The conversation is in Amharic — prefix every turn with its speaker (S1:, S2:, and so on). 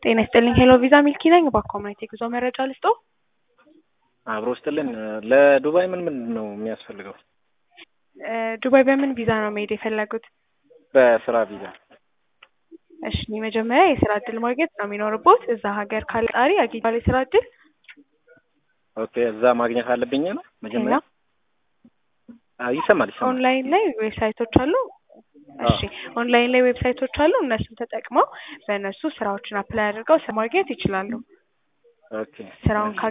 S1: ጤና ይስጥልኝ ሄሎ ቪዛ ሚልኪ ነኝ። እባክዎ ማየት የጉዞ መረጃ ልስጦ?
S2: አብሮ ስጥልን። ለዱባይ ምን ምንድን ነው የሚያስፈልገው?
S1: ዱባይ በምን ቪዛ ነው መሄድ የፈለጉት?
S2: በስራ ቪዛ።
S1: እሺ መጀመሪያ የስራ እድል ማግኘት ነው የሚኖርቦት። እዛ ሀገር ካለ ቀጣሪ አግኝቷል የስራ እድል?
S2: ኦኬ እዛ ማግኘት አለብኝ ነው መጀመሪያ? አዎ ይሰማል ይሰማል።
S1: ኦንላይን ላይ ዌብሳይቶች አሉ። እሺ ኦንላይን ላይ ዌብሳይቶች አሉ። እነሱን ተጠቅመው በእነሱ ስራዎችን አፕላይ አድርገው ስራ ማግኘት ይችላሉ።
S2: ኦኬ
S1: ስራውን